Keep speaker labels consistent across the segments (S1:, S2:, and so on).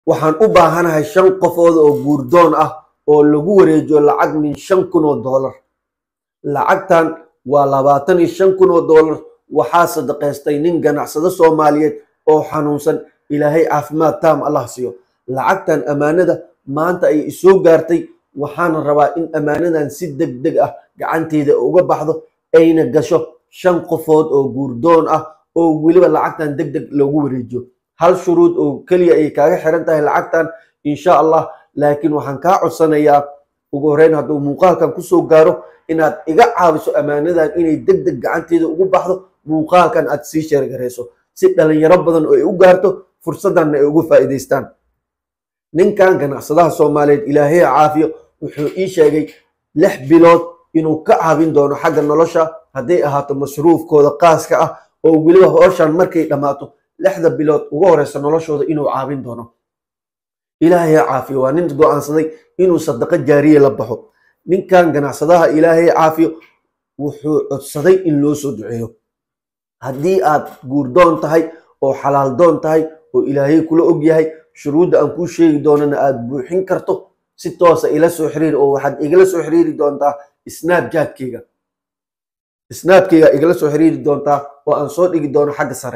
S1: waxaan u baahanahay shan qofood oo guurdoon ah oo lagu wareejiyo lacag min shan kun oo doolar lacagtan waa labaatan iyo shan kun oo doolar waxaa sadaqaystay nin ganacsado soomaaliyeed oo xanuunsan ilaahay caafimaad taam allah siiyo lacagtan ammaanada maanta ay isoo gaartay waxaana rabaa in ammaanadan si deg deg ah gacanteeda uga baxdo ayna gasho shan qofood oo guurdoon ah oo weliba lacagtan deg deg loogu wareejiyo hal shuruud oo keliya ay kaaga xiran tahay lacagtan insha allah laakiin waxaan kaa codsanayaa ugu horeyn hadduu muuqaalkan kusoo gaaro inaad iga caawiso ammaanadan inay deg deg gacanteeda ugu baxdo muuqaalkan aad sii sheergarayso si dhalinyaro badan oo ay u gaarto fursaddanna ay ugu faa'iidaystaan ninkan ganacsadaha soomaaliyeed ilaahay caafiyo wuxuu ii sheegay lix bilood inuu ka caawin doono xagga nolosha hadday ahaato masruufkooda qaaska ah oo weliba hooshan markay dhammaato lixda bilood ugu horeysa noloshooda inuu caawin doono ilaahay caafiyo waa nin go-aansaday inuu sadaqo jaariye la baxo ninkan ganacsadaha ilaahay caafiyo wuxuu codsaday in loo soo duceeyo haddii aad guurdoon tahay oo xalaal doon tahay oo ilaahay kula og yahay shuruudda aan kuu sheegi doonana aad buuxin karto si toosa ila soo xiriir oo waxaad igala soo xiriiri doontaa snapjatkeyga snapkeyga igala soo xiriiri doontaa oo aan soo dhigi doono xagga sare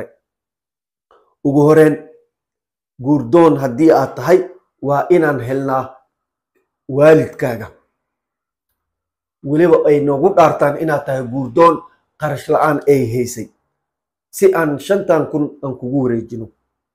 S1: ugu horeen guurdoon haddii aad tahay waa inaan helnaa waalidkaaga weliba ay noogu dhaartaan inaad tahay guurdoon qarash la-aan ay haysay si aan shantan kun aan kugu wareejino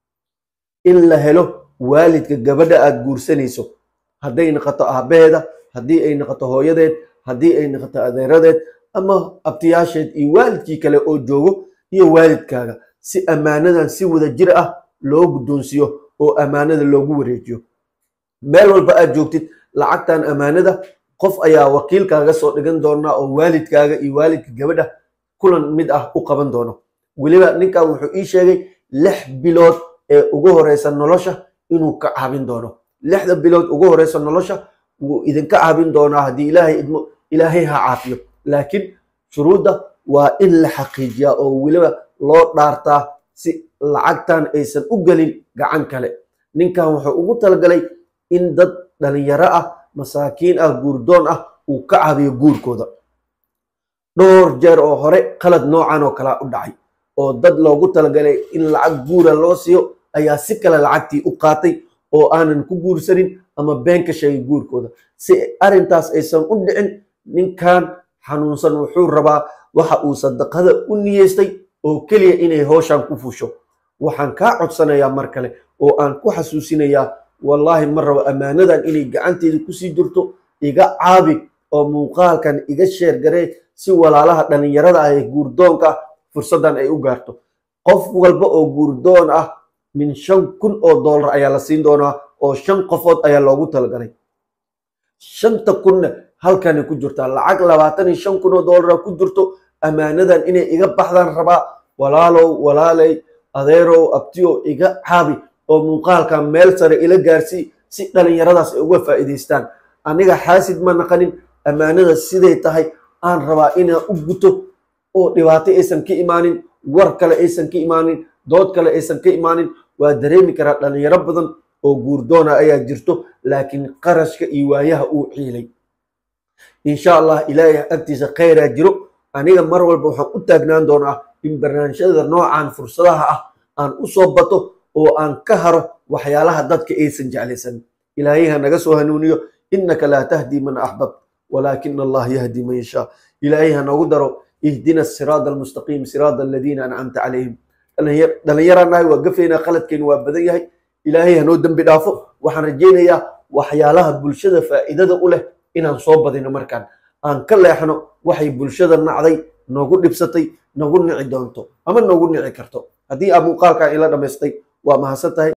S1: in la helo waalidka gabadha aad guursanayso hadday noqoto aabaheeda haddii ay noqoto hooyadeed haddii ay noqoto adeeradeed ama abtiyaasheed iyo waalidkii kale oo joogo iyo waalidkaaga si ammaanadan si wada jir ah loo guddoonsiiyo oo ammaanada loogu wareejiyo meel walba aad joogtid lacagtan ammaanada qof ayaa wakiilkaaga soo dhigan doonaa oo waalidkaaga iyo waalidka gabadha kulan mid ah u qaban doono weliba ninkan wuxuu ii sheegay lix bilood ee ugu horeysa nolosha inuu ka caabin doono lixda bilood ugu horeysa nolosha wuu idinka caabin doonaa haddii ilaahay idmo ilaahay ha caafiyo laakiin shuruudda waa in la xaqiijiyaa oo weliba loo dhaartaa si lacagtan aysan u gelin gacan kale ninkan wuxuu ugu talagalay in dad dhalinyaro ah masaakiin ah guurdoon ah uu ka caabiyo guurkooda dhowr jeer oo hore qalad noocan oo kalea u dhacay oo dad loogu talagalay in lacag guura loo siiyo ayaa si kale lacagtii u qaatay oo aanan ku guursanin ama been ka sheegay guurkooda si arrintaas aysan u dhicin ninkan xanuunsan wuxuu rabaa waxa uu sadaqada u niyeystay oo keliya inay hooshan ku fusho waxaan kaa codsanayaa mar kale oo aan ku xasuusinayaa wallaahi ma rabo ammaanadan inay gacanteeda kusii jirto iga caabi oo muuqaalkan iga sheergaree si walaalaha dhalinyarada ah ee guurdoonka ah fursaddan ay u gaarto qof walba oo guurdoon ah min shan kun oo doolar ayaa la siin doonaa oo shan qofood ayaa loogu talagalay shanta kunna halkanay ku jirtaa lacag labaatan iyo shan kun oo doolara ku jirto ammaanadan inay iga baxdaan rabaa walaalow walaalay adeerow abtiyow iga caabi oo muuqaalkan meel sare ila gaarsii si dhalinyaradaas ay uga faa'iidaystaan aniga xaasid ma naqanin ammaanada siday tahay aan rabaa inaan u guto oo dhibaato aysan ka imaanin war kale aysan ka imaanin dood kale aysan ka imaanin waa dareemi karaa dhalinyaro badan oo guurdoona ayaa jirto laakiin qarashka iyo waayaha uu ciilay insha allah ilaahay agtiisa khayraa jiro aniga mar walba waxaan u taagnaan doonaa in barnaamijyada noocan fursadaha ah aan u soo bato oo aan ka haro waxyaalaha dadka aysan jeclaysan ilaahay ha naga soo hanuuniyo innaka laa tahdi man axbab walaakina allah yahdi man yashaa ilaahay ha noogu daro ihdina siraada almustaqiim siraada aladiina ancamta calayhim dhalinyaranahay waa gafeynaa qaladkeenu waa badan yahay ilaahay hanoo dembi dhaafo waxaan rajaynayaa waxyaalaha bulshada faa'iidada u leh inaan soo badino markaan aan ka leexno waxay bulshada nacday noogu dhibsatay nagu nici doonto ama noogu nici karto haddii aa muuqaalkan ila dhammaystay waa mahadsan tahay